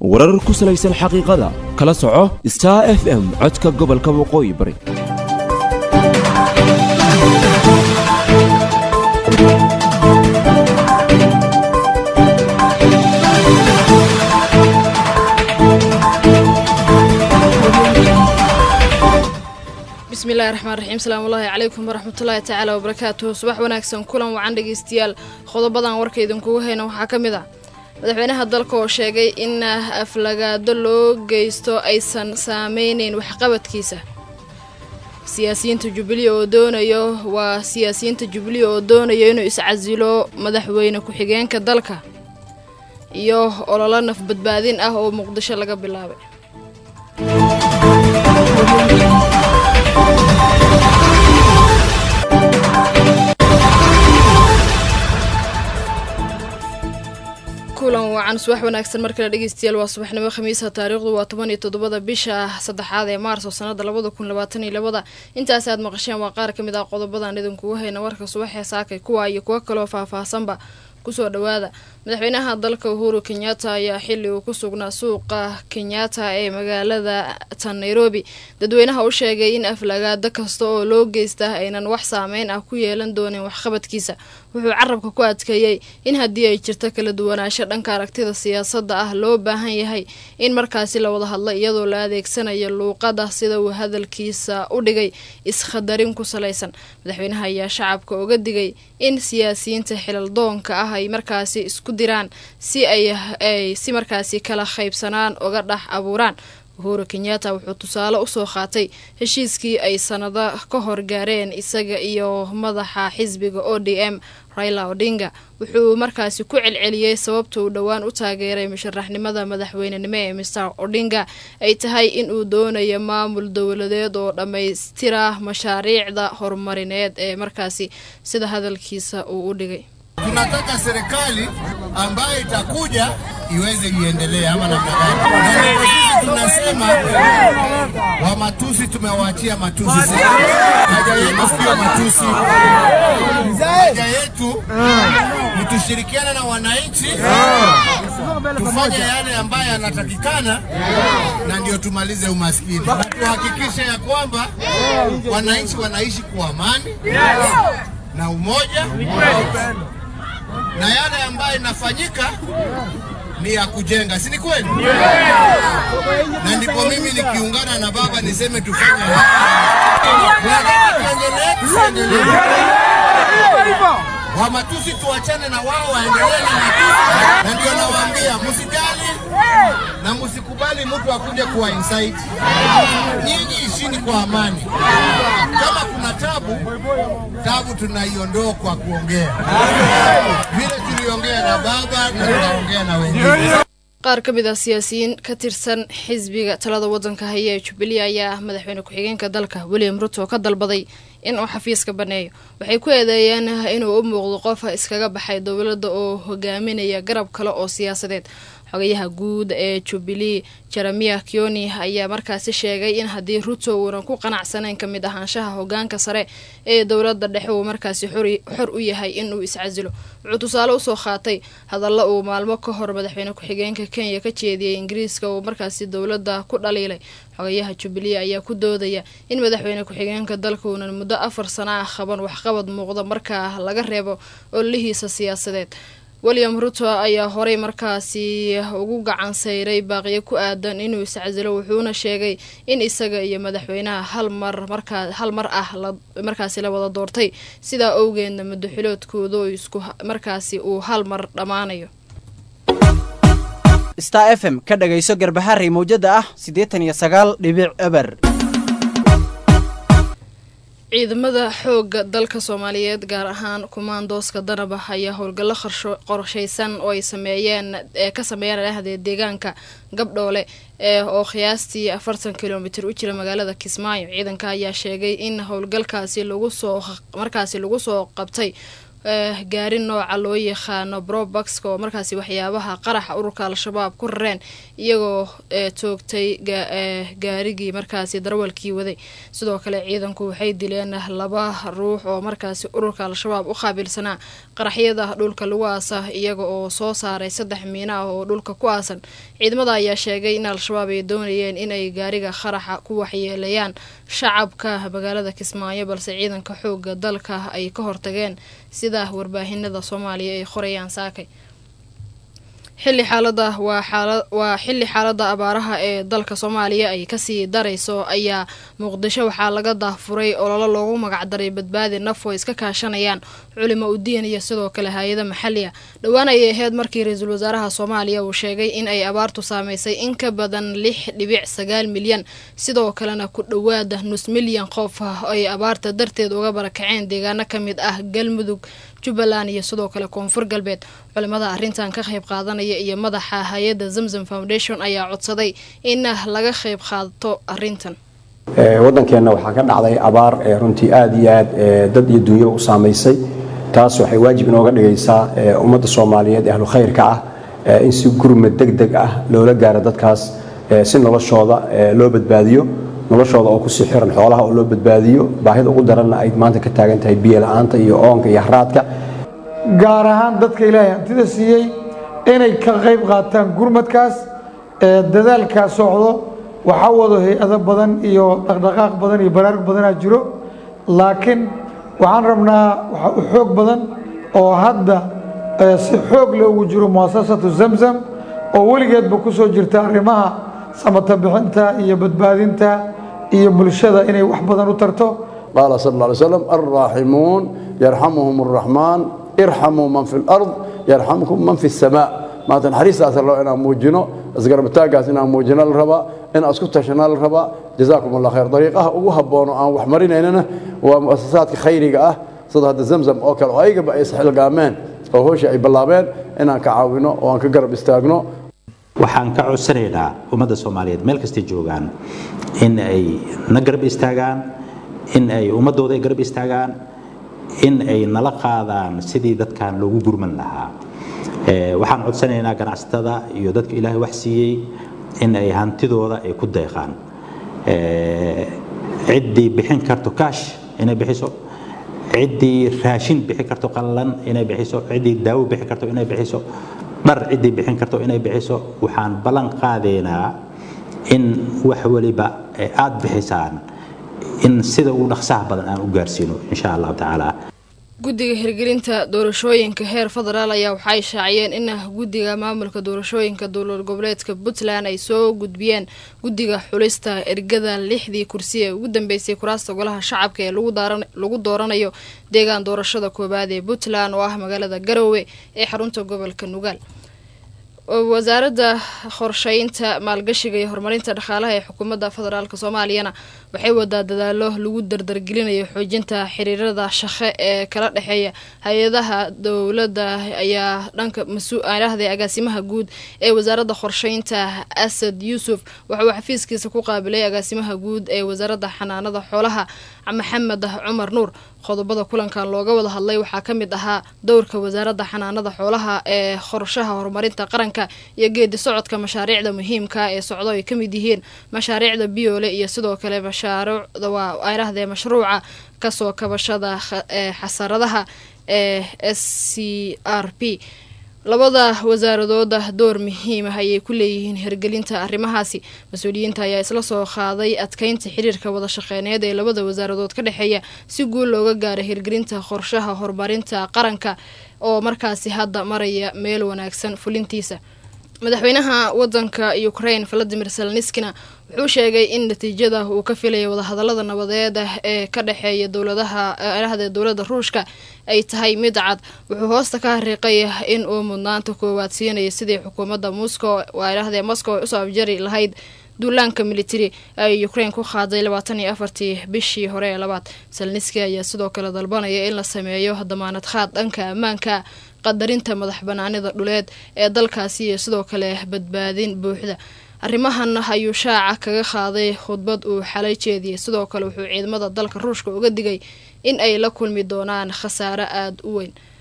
warar ku salaysan xaqiiqada kala soco star f m codka gobolka waqooyi bari bismillahi raxmaan raxiim salaamullaahi calaykum waraxmatullaahi tacaala wabarakaatuhu subax wanaagsan kulan wacan dhegeystayaal qodobadan warka idinkugu hayna waxaa ka mid ah madaxweynaha dalka oo sheegay in aflagaado loo geysto aysan saameyneyn waxqabadkiisa siyaasiyiinta jubbaland oo doonayo waa siyaasiyiinta jubbaland oo doonayo inuu iscasilo madaxweyne ku-xigeenka dalka iyo ololo naf badbaadin ah oo muqdisho laga bilaabay kulan wacan subax wanaagsan markale dhegeystayaal waa subaxnimo khamiisa taariikhdu waa toban iyo toddobada bisha saddexaad ee maarso sanada labada kun labaatan iyo labada intaasi aad maqasheen waa qaar ka mid ah qodobadan idinkugu hayna warka subaxee saakay kuwa iyo kuwo kaloo faahfaahsanba kusoo dhawaada madaxweynaha dalka uhuru kenyatta ayaa xili uu ku sugnaa suuqa kenyatta ee magaalada tan nairobi dadweynaha u sheegay in aflagaado kasta oo loo geysta aynan wax saameyn ah ku yeelan doonin waxqabadkiisa wuxuu carabka ku adkeeyey in haddii ay jirto kala duwanaansho dhanka aragtida siyaasadda ah loo baahan yahay in markaasi la wada hadlo iyadoo la adeegsanayo luuqada sida uu hadalkiisa u dhigay iskhadarin ku salaysan madaxweynaha ayaa shacabka uga digay in siyaasiyiinta xilal-doonka ah ay markaasi isku diraan si ay si markaasi kala qaybsanaan uga dhex abuuraan uhuru kenyatta wuxuu tusaale usoo qaatay heshiiskii ay sanado ka hor gaareen isaga iyo madaxa xisbiga o d m raila odinga wuxuu markaasi ku celceliyey sababta uu dhowaan u taageeray musharaxnimada madaxweynenimo ee mister odinga ay tahay in uu doonayo maamul dowladeed oo dhammaystira mashaariicda horumarineed ee markaasi sida hadalkiisa uu u dhigay tunataka serikali ambayo itakuja iweze iendelee ama namna gani? Sisi tunasema wa matusi tumewaachia matusi. Haja yetu sio matusi, haja yetu ni tushirikiane na wananchi tufanye yale ambayo yanatakikana, na ndio tumalize umaskini, tuhakikishe ya kwamba wananchi wanaishi kwa amani na umoja na yale ambayo inafanyika ni ya kujenga, si ni kweli? Na ndipo mimi nikiungana na baba niseme tufanye wa matusi tuachane na wao waendelee na matusi, na ndio nawaambia msijali na msikubali mtu akuje kuwa insight. Nyinyi ishini kwa amani. Kama kuna tabu, tabu tunaiondoa kwa kuongea, vile tuliongea na baba na tunaongea na wengine. qaar ka mid ah siyaasiyiin ka tirsan xisbiga talada wadanka haya ee jubbaland ayaa madaxweyne ku-xigeenka dalka william ruto ka dalbaday in uu xafiiska baneeyo waxay ku eedeeyeen inuu u muuqdo qof iskaga baxay dowladda oo hogaaminaya garab kale oo siyaasadeed xogayaha guud ee jubbaland jeremiah kioni ayaa markaasi sheegay in haddii ruto uunan ku qanacsanayn ka mid ahaanshaha hogaanka sare ee dowladda dhexe uu markaasi xor u yahay inuu iscasilo wuxuu tusaale usoo qaatay hadalla uu maalmo ka hor madaxweyne ku-xigeenka kenya ka jeediyey ingiriiska uu markaasi dowladda ku dhaliilay xogayaha jubbaland ayaa ku doodaya in madaxweyne ku-xigeenka dalka uunan muddo afar sana ah qaban waxqabad muuqda markaa laga reebo ololihiisa siyaasadeed william ruto ayaa horey markaasi ugu gacan sayray baaqiyo ku aadan inuu iscasilo wuxuuna sheegay in isaga iyo madaxweynaha hal mar markaa hal mar ah markaasi la wada doortay sidaa owgeedna madaxiloodkooda isku markaasi uu hal mar dhammaanayo star f m ka dhagayso garbaharey mawjada ah siddeetan iyo sagaal dhibic eber ciidamada xooga dalka soomaaliyeed gaar ahaan kumaandooska danaba ayaa howlgallo qorshaysan oo ay sameeyeen ee ka sameeyeen dhexdeed deegaanka gabdhoole ee oo qiyaastii afartan kilomitir u jira magaalada kismaayo ciidanka ayaa sheegay in howlgalkaasi lagu soo markaasi lagu soo qabtay gaari nooca loo yaqaano brobaxka oo markaasi waxyaabaha qaraxa ururka al-shabaab ku rareen iyagoo toogtay gaarigii markaasi darwalkii waday sidoo kale ciidanku waxay dileen laba ruux oo markaasi ururka al-shabaab u qaabilsanaa qaraxyada dhulka lagu aasa iyaga oo soo saaray saddex miino ah oo dhulka ku aasan ciidamada ayaa sheegay in al-shabaab ay doonayeen inay gaariga qaraxa ku waxyeeleeyaan shacabka magaalada kismaayo balse ciidanka xooga dalka ay ka hortageen sida warbaahinada soomaaliya ay qorayaan saakay xilli xaalada waa xaala waa xilli xaalada abaaraha ee dalka soomaaliya ay kasii darayso ayaa muqdisho waxaa laga daafuray ololo loogu magacdaray badbaadi naf oo iska kaashanayaan culimo udiin iyo sidoo kale hay-ada maxaliya dhowaan ayay ahayd markii ra-iisul wasaaraha soomaaliya uu sheegay in ay abaartu saameysay in ka badan lix dhibic sagaal milyan sidoo kalena ku dhowaada nus milyan qof ay abaarta darteed uga barakaceen deegaano ka mid ah galmudug jubbaland iyo sidoo kale koonfur galbeed culimada arrintan ka qayb qaadanaya iyo madaxa hay-adda zamzam foundation ayaa codsaday in laga qayb qaato arrintan waddankeenna waxaa ka dhacday abaar ee runtii aada iyo aad dad iyo duunyaba u saamaysay taas waxay waajib inooga dhigaysaa ummadda soomaaliyeed ee ahlu khayrka ah in si gurmad deg deg ah loola gaaro dadkaas si noloshooda loo badbaadiyo noloshooda oo kusii xiran xoolaha oo loo badbaadiyo baahida ugu daranna ay maanta ka taagan tahay biyo la-aanta iyo oonka iyo haraadka gaar ahaan dadka ilaahay hantida siiyey inay ka qayb qaataan gurmadkaas ee dadaalkaa socdo waxaa wado hay-ado badan iyo dhaqdhaqaaq badan iyo baraarug badanaa jiro laakiin waxaan rabnaa waxaa u xoog badan oo hadda si xoog leh ugu jiro muasasatu zamzam oo weligeedba ku soo jirta arrimaha samata bixinta iyo badbaadinta iyo bulshada inay wax badan u tarto qaala sal alla alay slam alraaximuun yarxamuhum arraxmaan irxamuu man fi lard yarxamkum man fi samaa maanta naxariistaas rabo inaan muujino isgarabitaagaas inaan muujino la rabaa inaan isku tashana la rabaa jazaakum allah khayr dariiqaha ugu habboon oo aan wax marinaynana waa muasasaadka khayriga ah sida hadda zamzam oo kale oo ayagaba ay isxilgaameen oo howsha ay ballaabeen inaan ka caawino oo aan ka garab istaagno waxaan ka codsanaynaa ummadda soomaaliyeed meel kastay joogaan in ay na garab istaagaan in ay ummaddooda ay garab istaagaan in ay nala qaadaan sidii dadkan loogu gurman lahaa waxaan codsanaynaa ganacsatada iyo dadka ilaahay wax siiyey in ay hantidooda ay ku deeqaan ciddii bixin karto kaash inay bixiso ciddii raashin bixi karto qallalan inay bixiso ciddii daawo bixi karto inay bixiso dhar ciddii bixin karto inay bixiso waxaan ballan qaadaynaa in wax waliba aad bixisaan in sida ugu dhaqsaha badan aan u gaarsiino insha allahu tacaala guddiga hirgelinta doorashooyinka heer federaal ayaa waxay shaaciyeen in guddiga maamulka doorashooyinka dowlad goboleedka puntland ay soo gudbiyeen guddiga xulista ergada lixdii kursi ee ugu dambeysay kuraasta golaha shacabka ee lagu dooranayo deegaan doorashada koowaad ee puntland oo ah magaalada garowe ee xarunta gobolka nugaal wasaaradda qorsheynta maalgashiga iyo horumarinta dhaqaalaha ee xukuumadda federaalk soomaaliyana waxay wadaa dadaalo lagu dardargelinayo xoojinta xiriirada shaqe ee kala dhexeeya hay-adaha dowladda ayaa dhanka mas-aalaahda agaasimaha guud ee wasaaradda qorsheynta asad yuusuf waxa uu xafiiskiisa ku qaabilay agaasimaha guud ee wasaaradda xanaanada xoolaha maxamed cumar nuur qodobada kulankan looga wada hadlay waxaa ka mid ahaa dowrka wasaaradda xanaanada xoolaha ee qorshaha horumarinta qaranka iyo geedi socodka mashaariicda muhiimka ee socdo ay ka mid yihiin mashaariicda biyoole iyo sidoo kale mashaariicda waa ayrahdee mashruuca kasoo kabashada ee xasaradaha ee s c r p labada wasaaradooda door muhiim ah ayay ku leeyihiin hirgelinta arrimahaasi mas-uuliyiinta ayaa isla soo qaaday adkeynta xiriirka wada shaqeyneed ee labada wasaaradood ka dhexeeya si guul looga gaaro hirgelinta qorshaha horumarinta qaranka oo markaasi hadda maraya meel wanaagsan fulintiisa madaxweynaha wadanka ukraine valadimir selniskina wuxuu sheegay in natiijada uu ka filaya wadahadalada nabadeed ee ka dhexeeya dowladaha erahda dowladda ruushka ay tahay mid cad wuxuu hoosta ka hariiqay in uu mudnaanta koowaad siinaya sidii xukuumadda moscow erahdee moscow usoo abjari lahayd duulaanka militari ay ukraine ku qaaday labaatan iyo afartii bishii hore ee labaad selniski ayaa sidoo kale dalbanaya in la sameeyo damaanad khaad dhanka ammaanka qadarinta madax banaanida dhuleed ee dalkaasi iyo sidoo kale badbaadin buuxda arrimahan ayuu shaaca kaga qaaday khudbad uu xalay jeediyay sidoo kale wuxuu ciidamada dalka ruushka uga digay in ay la kulmi doonaan khasaare aada u weyn